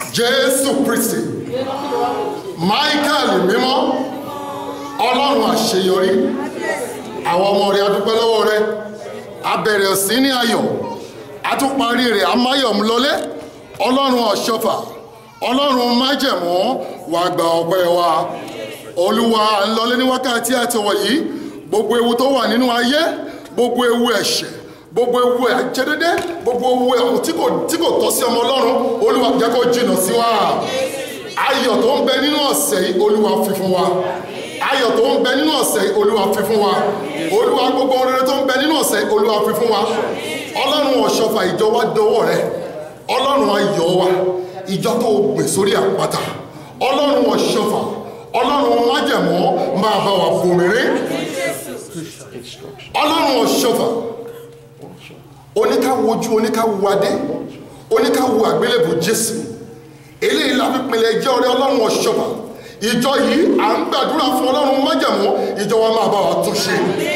jésù kristi michael mímọ́ ọlọ́run àṣeyọrí àwọn ọmọ rẹ̀ adúpẹ́ lọ́wọ́ rẹ̀ abẹ̀rẹ̀ sí ní ayọ̀ atúparí rẹ̀ amáyọ̀mú lọlé ọlọ́run ọ̀ṣọ́fà ọlọ́run májẹ̀mú wà gba ọpẹ́ wa olúwa à ń lọlé ní wákàtí àtọwọ̀ yìí gbogbo ewu tó wà nínú ayé gbogbo ewu ẹ̀ṣẹ̀ gbogbo ewu àjẹdédé gbogbo ewu ẹ̀hún tí kò tí kò tọ́ sí ọmọ ọlọ́run olúwa jẹ́ kó jìnnà sí wa ayọ̀ tó ń bẹ nínú ọ̀sẹ̀ yìí olúwa fi fún wa ayọ̀ tó ń bẹ nínú ọ̀sẹ̀ yìí olúwa fi fún wa olúwa gbogbo rere tó ń bẹ nínú ọ̀sẹ̀ yìí olúwa fi fún wa ọlọ́run ọ̀ṣọ́fà ìjọ wa dọwọ́ rẹ ọlọ́run ayọ̀ wa ìjọ tó gbè sórí àpáta ọlọ́run ọ̀ṣọ́fà ọlọ́run májẹ̀mọ́ máa bá wa bomirin ọlọ́run ọ̀ṣọ́fà oníkàwojú oníkàwádé oníkàwò àgbélébù jésù eléyìí la fi pinlẹ̀ jẹ́ ọ̀rẹ́ ọlọ́run ọ̀ṣọ́fà ìjọ yìí à ń gbàdúrà fún ọlọ́run májẹ̀mọ́ ìjọ wa máa bá wa tún ṣe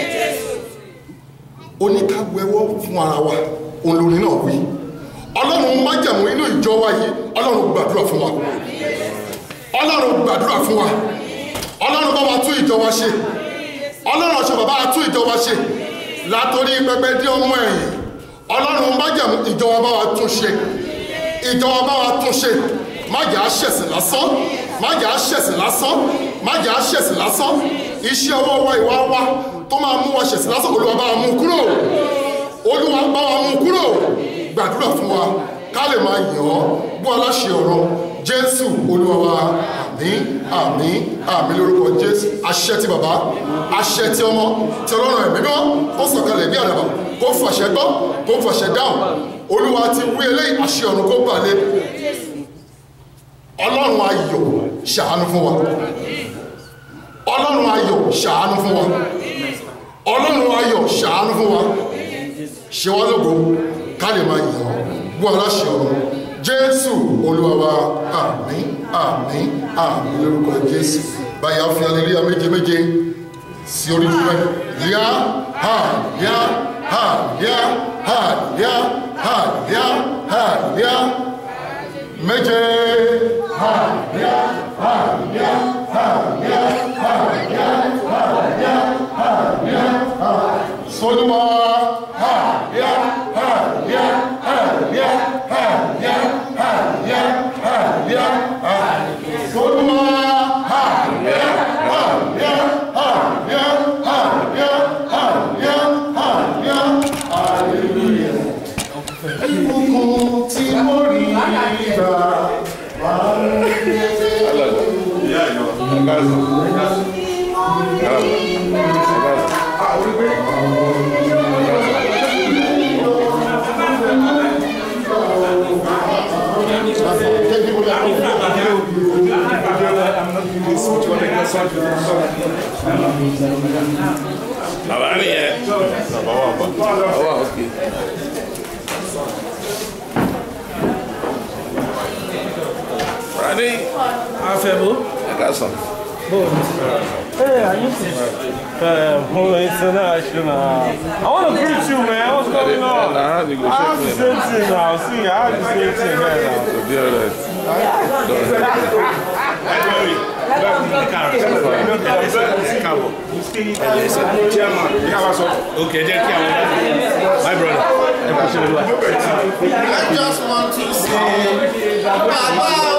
oníkàwẹ́wọ́ fún ara wa òun lórí náà wí ọlọ́run májẹ̀mú inú ìjọ wa yìí ọlọ́run gbàdúrà fún wa ọlọ́run gbàdúrà fún wa ọlọ́run bá wa tún ìjọ wa ṣe ọlọ́run ọ̀ṣọ́ bàbá wa tún ìjọ wa ṣe látòrí pẹpẹ dé ọmọ ẹ̀yìn ọlọ́run májẹ̀mú ìjọ wa bá wa tún ṣe ìjọ wa bá wa tún ṣe má jà á ṣẹ̀sìn lásán má jà á ṣẹ̀sìn lásán má jà á ṣẹ̀sìn lásán iṣẹ́ ọwọ́ wa ìwà wa tó máa mú wa ṣẹ̀sìn lásán olúwa bá wa mú kúrò olúwa bá wa mú kúrò gbàdúrà fún wa ká lè máa yàn ọ́ bó aláṣẹ ọ̀rọ̀ jésù olúwa wa àmín àmín àmín lórúkọ jésù àṣẹ ti bàbá àṣẹ ti ọmọ ti ọlọ́run ẹ̀mí mímọ́ kó sọ̀kalẹ̀ bí àdàbà kó fàṣẹ gbọ́ kó fàṣẹ dáhùn olúwa ti wí eléyìí àṣẹ ọ̀run kó balẹ̀ ọlọ́run ayọ̀ ṣàánú fún wa ọlọ́run ayọ̀ ṣàánú fún wa ọlọ́run ayọ̀ ṣàánú fún wa ṣe wá lógo ká lè máa yàn ọ́ bú aláṣẹ ọ̀run jésù olúwa wa àmín àmín àmín lórúkọ jésù báyà fi aleluya méje méje sí orí dúpẹ́ yá ha yá ha yá ha yá ha yá ha yá méje ha yá ha yá ha yá ha yá ha yá ha yá ha sọdúnmọ́ ha yá ha yá ha yá ha yá ha yá ha yá ha sọdúnmọ́ ha yá ha yá ha yá ha yá ha yá ha yá hallelujah. Ìbùkún tí mo rí gbà wá Bàbá mi yẹ. Bàbá wà bọ̀. Bàbá wà òkè. Rani, Afẹ́bó. ẹ ká sàn. Hey, are you uh, Holo International? I want to greet you, man. What's going on? Nah, I go I have the check same thing now. See, I have the same thing here now. To be alright. Okay, jẹ́ kí àwọn my brother. I just want to say, Baba